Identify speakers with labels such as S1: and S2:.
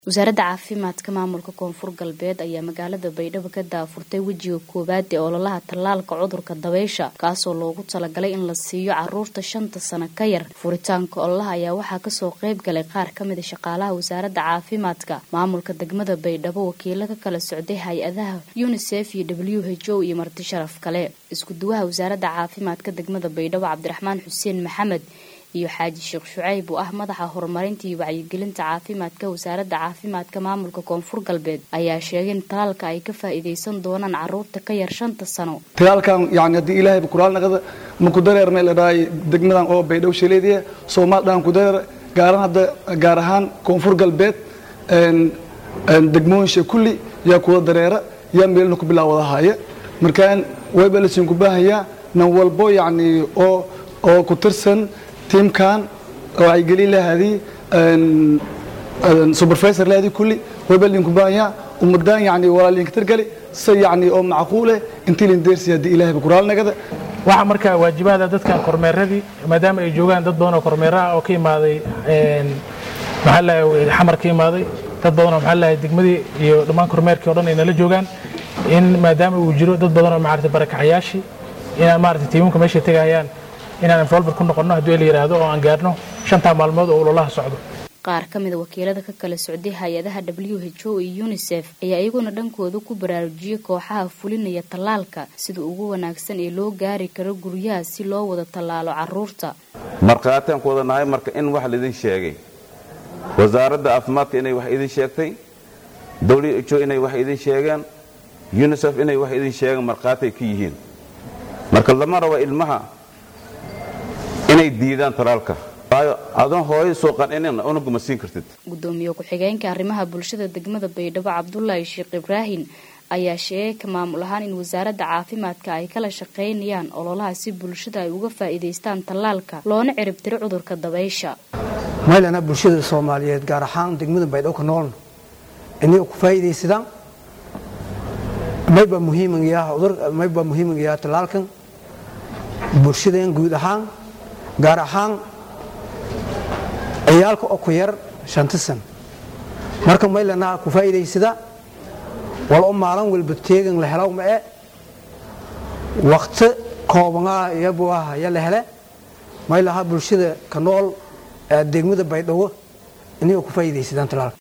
S1: wasaaradda caafimaadka maamulka koonfur galbeed ayaa magaalada baydhabo ka daafurtay wejiga koowaad ee ololaha tallaalka cudurka dabaysha kaasoo loogu talagalay in la siiyo caruurta shanta sano ka yar furitaanka ololaha ayaa waxaa kasoo qeyb galay qaar kamida shaqaalaha wasaaradda caafimaadka maamulka degmada baydhabo wakiilo ka kala socday hay-adaha unisef iyo w h o iyo marti sharaf kale iskuduwaha wasaaradda caafimaadka degmada baydhabo cabdiraxmaan xuseen maxamed iyo xaaji sheekh shucayb oo ah madaxa horumarinta iyo wacyigelinta caafimaadka wasaaradda caafimaadka maamulka koonfur galbeed ayaa sheegay in talaalka ay ka faa'iidaysan doonaan caruurta ka yar shanta sano
S2: talaalkan yani haddii ilaahay kuraalnaqada maku dareer meel la dhahay degmadan oo baydhabo shaleediya soomaal dhan ku dareer gaaran hadda gaar ahaan koonfur galbeed degmooyinsha kulli yaa kuwa dareera yaa meelna ku bilaawada haya markaan wayba lasiin ku baahayaa nan walbo yani oo oo ku tirsan tiimkan wacyigelin lahadii supervisor lahadii kulli wayba linku baahaya ummadaan yani walaalinka tirgali si yani oo macquule intii lin deersi haddii ilaahay kuraalnagada
S3: waxaa markaa waajibaada dadkan kormeeradii maadaama ay joogaan dad badan oo kormeeraha oo ka imaaday maxaa lahay xamar ka imaaday dad badan oo maxaa lahay degmadii iyo dhammaan kormeerkii o dhan ay nala joogaan in maadaama uu jiro dad badan oo maarata barakacayaashii inaan maarata tiimamka meeshay tegayaan inaan involver ku noqonno haddii la yidhaahdo oo aan gaarno shantaa maalmood oo ololaha socdo
S1: qaar ka mida wakiilada ka kala socday hay-adaha w h o iyo unisef ayaa iyaguna dhankooda ku baraarujiyey kooxaha fulinaya tallaalka sida ugu wanaagsan ee loo gaari karo guryaha si loo wada tallaalo caruurta
S4: markhaataan ku wada nahay marka in wax laidin sheegay wasaaradda caafimaadka inay wax idin sheegtay w h o inay wax idin sheegeen unisef inay wax idin sheegeen markhaatay ka yihiin marka lama rabo ilmaha inay diidaan talaalka waayo adoon hooyo soo qancinin unuguma siin kartid
S1: gudoomiye ku-xigeenka arrimaha bulshada degmada baydhabo cabdulaahi sheekh ibraahin ayaa sheegay ka maamul ahaan in wasaaradda caafimaadka ay kala shaqaynayaan ololaha si bulshada ay uga faa'iidaystaan tallaalka loona ciribtiro cudurka dabaysha
S5: maylana bulshada soomaaliyeed gaar ahaan degmada baydhabo ka noolna inay ku faa'iidaysadaan maybaa muhiimaybaa muhiimagayaa tallaalkan bulshadeen guud ahaan gaar ahaan ciyaalka oo ku yar shanta san marka maylana ku faa'iidaysada wal o maalin walba teegan la helo ma e wakti koobanaa iyabu ah ya la hele maylaha bulshada ka nool degmada baydhabo inay ku faa'iidaysadaan talaalka